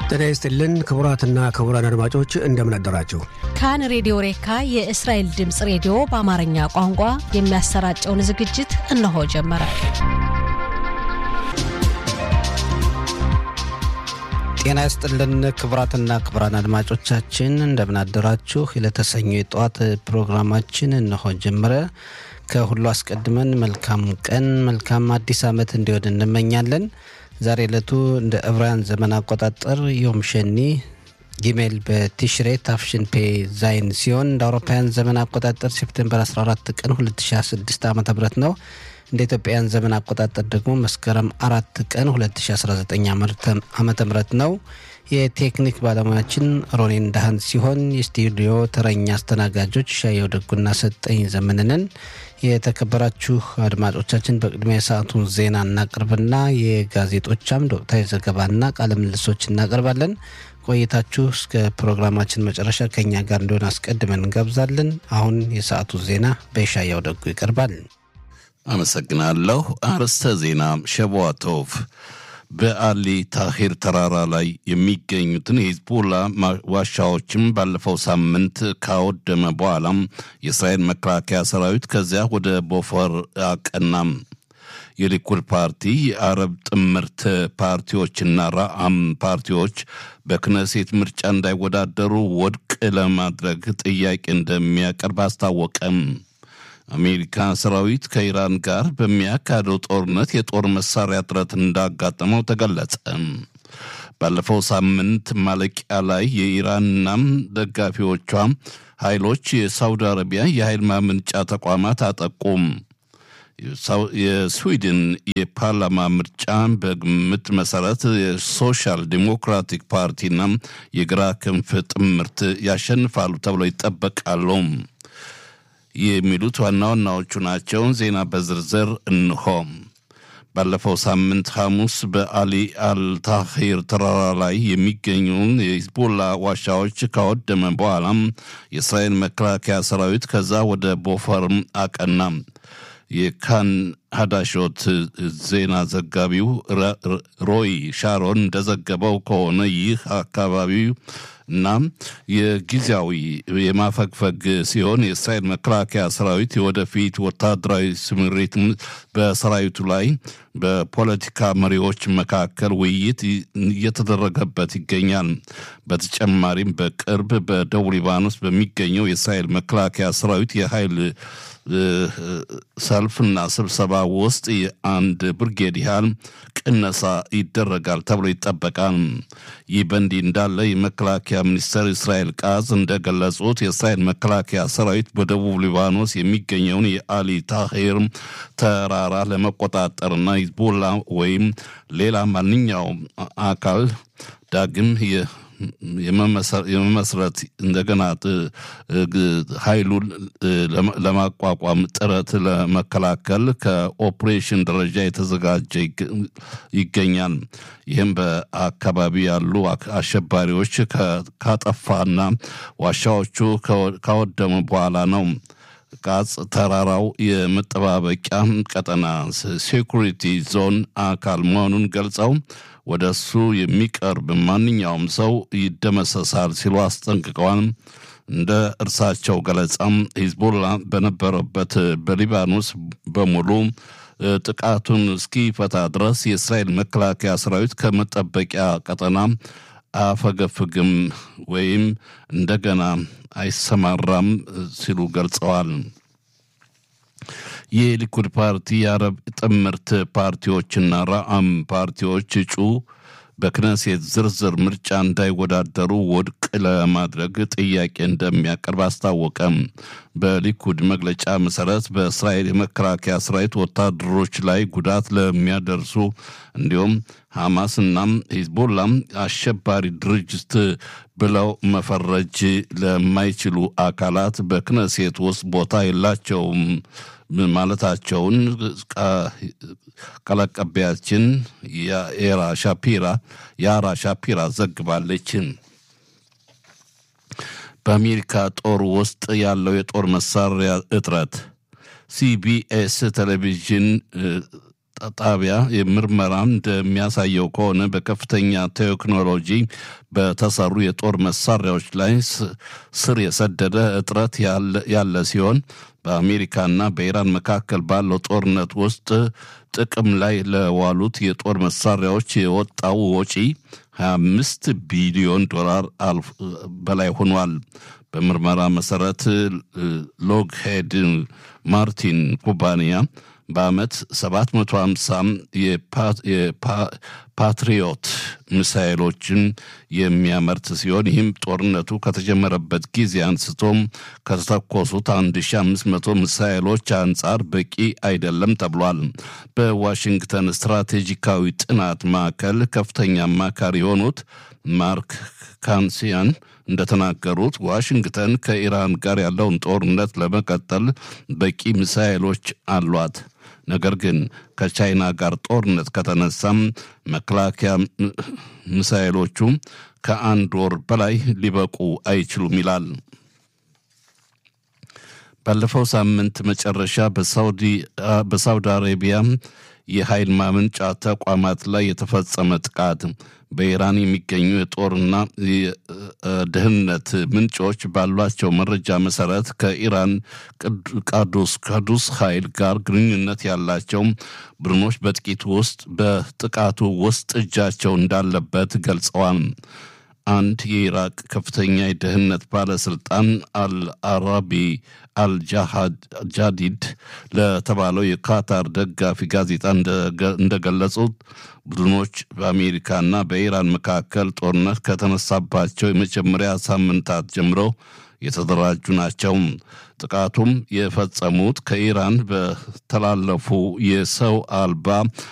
ጤና ይስጥልን ክቡራትና ክቡራን አድማጮች እንደምን አደራችሁ። ካን ሬዲዮ ሬካ የእስራኤል ድምፅ ሬዲዮ በአማርኛ ቋንቋ የሚያሰራጨውን ዝግጅት እነሆ ጀመረ። ጤና ይስጥልን ክቡራትና ክቡራን አድማጮቻችን እንደምን አደራችሁ። ለተሰኘ የጠዋት ፕሮግራማችን እነሆ ጀመረ። ከሁሉ አስቀድመን መልካም ቀን መልካም አዲስ ዓመት እንዲሆን እንመኛለን። ዛሬ ዕለቱ እንደ ዕብራውያን ዘመን አቆጣጠር ዮም ሸኒ ጊሜል በቲሽሬ ታፍሽን ፔ ዛይን ሲሆን እንደ አውሮፓውያን ዘመን አቆጣጠር ሴፕቴምበር 14 ቀን 2016 ዓ ም ነው። እንደ ኢትዮጵያውያን ዘመን አቆጣጠር ደግሞ መስከረም አራት ቀን 2019 ዓ ም ነው። የቴክኒክ ባለሙያችን ሮኔን ዳህን ሲሆን የስቱዲዮ ተረኛ አስተናጋጆች ሻየው ደጉና ሰጠኝ ዘመንንን። የተከበራችሁ አድማጮቻችን በቅድሚያ የሰዓቱን ዜና እናቅርብና የጋዜጦች አምድ ወቅታዊ ዘገባና ቃለ ምልሶች እናቀርባለን። ቆይታችሁ እስከ ፕሮግራማችን መጨረሻ ከኛ ጋር እንዲሆን አስቀድመን እንጋብዛለን። አሁን የሰዓቱ ዜና በሻያው ደጉ ይቀርባል። አመሰግናለሁ። አርዕስተ ዜና ሸቧቶቭ በአሊ ታሂር ተራራ ላይ የሚገኙትን የሂዝቦላ ዋሻዎችም ባለፈው ሳምንት ካወደመ በኋላም የእስራኤል መከላከያ ሰራዊት ከዚያ ወደ ቦፈር አቀናም። የሊኩድ ፓርቲ የአረብ ጥምርት ፓርቲዎችና ራአም ፓርቲዎች በክነሴት ምርጫ እንዳይወዳደሩ ወድቅ ለማድረግ ጥያቄ እንደሚያቀርብ አስታወቀም። አሜሪካ ሰራዊት ከኢራን ጋር በሚያካሄደው ጦርነት የጦር መሳሪያ እጥረት እንዳጋጠመው ተገለጸ። ባለፈው ሳምንት ማለቂያ ላይ የኢራንና ደጋፊዎቿ ኃይሎች የሳውዲ አረቢያ የኃይል ማመንጫ ተቋማት አጠቁም። የስዊድን የፓርላማ ምርጫ በግምት መሰረት የሶሻል ዲሞክራቲክ ፓርቲና የግራ ክንፍ ጥምርት ያሸንፋሉ ተብሎ ይጠበቃሉ። የሚሉት ዋና ዋናዎቹ ናቸው። ዜና በዝርዝር እንሆ። ባለፈው ሳምንት ሐሙስ በአሊ አልታሂር ተራራ ላይ የሚገኙን የሂዝቦላ ዋሻዎች ካወደመ በኋላም የእስራኤል መከላከያ ሰራዊት ከዛ ወደ ቦፈርም አቀና። የካን ሀዳሾት ዜና ዘጋቢው ሮይ ሻሮን እንደዘገበው ከሆነ ይህ አካባቢው እና የጊዜያዊ የማፈግፈግ ሲሆን የእስራኤል መከላከያ ሰራዊት የወደፊት ወታደራዊ ስምሪት በሰራዊቱ ላይ በፖለቲካ መሪዎች መካከል ውይይት እየተደረገበት ይገኛል። በተጨማሪም በቅርብ በደቡብ ሊባኖስ በሚገኘው የእስራኤል መከላከያ ሰራዊት የኃይል ሰልፍና ስብሰባ ውስጥ የአንድ ብርጌድ ያህል ቅነሳ ይደረጋል ተብሎ ይጠበቃል። ይህ በእንዲህ እንዳለ የመከላከያ ሚኒስትር እስራኤል ቃዝ እንደገለጹት የእስራኤል መከላከያ ሰራዊት በደቡብ ሊባኖስ የሚገኘውን የአሊ ታሂር ተራራ ለመቆጣጠርና ሂዝቦላ ወይም ሌላ ማንኛውም አካል ዳግም የመመስረት እንደገና ኃይሉን ለማቋቋም ጥረት ለመከላከል ከኦፕሬሽን ደረጃ የተዘጋጀ ይገኛል። ይህም በአካባቢ ያሉ አሸባሪዎች ካጠፋና ዋሻዎቹ ካወደሙ በኋላ ነው። ቃጽ ተራራው የመጠባበቂያ ቀጠና ሴኩሪቲ ዞን አካል መሆኑን ገልጸው ወደ እሱ የሚቀርብ ማንኛውም ሰው ይደመሰሳል ሲሉ አስጠንቅቀዋል። እንደ እርሳቸው ገለጻም ሂዝቦላ በነበረበት በሊባኖስ በሙሉ ጥቃቱን እስኪፈታ ድረስ የእስራኤል መከላከያ ሰራዊት ከመጠበቂያ ቀጠና አፈገፍግም ወይም እንደገና አይሰማራም ሲሉ ገልጸዋል። የሊኩድ ፓርቲ የአረብ ጥምርት ፓርቲዎችና ራአም ፓርቲዎች እጩ በክነሴት ዝርዝር ምርጫ እንዳይወዳደሩ ውድቅ ለማድረግ ጥያቄ እንደሚያቀርብ አስታወቀም። በሊኩድ መግለጫ መሰረት በእስራኤል የመከላከያ ሰራዊት ወታደሮች ላይ ጉዳት ለሚያደርሱ እንዲሁም ሐማስናም ሂዝቦላም አሸባሪ ድርጅት ብለው መፈረጅ ለማይችሉ አካላት በክነሴት ውስጥ ቦታ የላቸውም ማለታቸውን ቃል አቀባያችን የኤራ ሻፒራ የአራ ሻፒራ ዘግባለች። በአሜሪካ ጦር ውስጥ ያለው የጦር መሳሪያ እጥረት ሲቢኤስ ቴሌቪዥን ጣቢያ ምርመራ እንደሚያሳየው ከሆነ በከፍተኛ ቴክኖሎጂ በተሰሩ የጦር መሳሪያዎች ላይ ስር የሰደደ እጥረት ያለ ሲሆን በአሜሪካና በኢራን መካከል ባለው ጦርነት ውስጥ ጥቅም ላይ ለዋሉት የጦር መሳሪያዎች የወጣው ወጪ 25 ቢሊዮን ዶላር በላይ ሆኗል። በምርመራ መሰረት ሎግሄድ ማርቲን ኩባንያ በዓመት 750 የፓትሪዮት ሚሳይሎችን የሚያመርት ሲሆን ይህም ጦርነቱ ከተጀመረበት ጊዜ አንስቶም ከተተኮሱት 1500 ሚሳይሎች አንጻር በቂ አይደለም ተብሏል። በዋሽንግተን ስትራቴጂካዊ ጥናት ማዕከል ከፍተኛ አማካሪ የሆኑት ማርክ ካንሲያን እንደተናገሩት ዋሽንግተን ከኢራን ጋር ያለውን ጦርነት ለመቀጠል በቂ ሚሳይሎች አሏት። ነገር ግን ከቻይና ጋር ጦርነት ከተነሳም መከላከያ ሚሳይሎቹ ከአንድ ወር በላይ ሊበቁ አይችሉም ይላል። ባለፈው ሳምንት መጨረሻ በሳውዲ አረቢያ የኃይል ማመንጫ ተቋማት ላይ የተፈጸመ ጥቃት በኢራን የሚገኙ የጦርና ደህንነት ምንጮች ባሏቸው መረጃ መሰረት ከኢራን ቃዱስ ቅዱስ ኃይል ጋር ግንኙነት ያላቸው ቡድኖች በጥቂት ውስጥ በጥቃቱ ውስጥ እጃቸው እንዳለበት ገልጸዋል። አንድ የኢራቅ ከፍተኛ የደህንነት ባለስልጣን አልአራቢ አልጃዲድ ለተባለው የካታር ደጋፊ ጋዜጣ እንደገለጹት ቡድኖች በአሜሪካና በኢራን መካከል ጦርነት ከተነሳባቸው የመጀመሪያ ሳምንታት ጀምሮ የተደራጁ ናቸው። ጥቃቱም የፈጸሙት ከኢራን በተላለፉ የሰው አልባ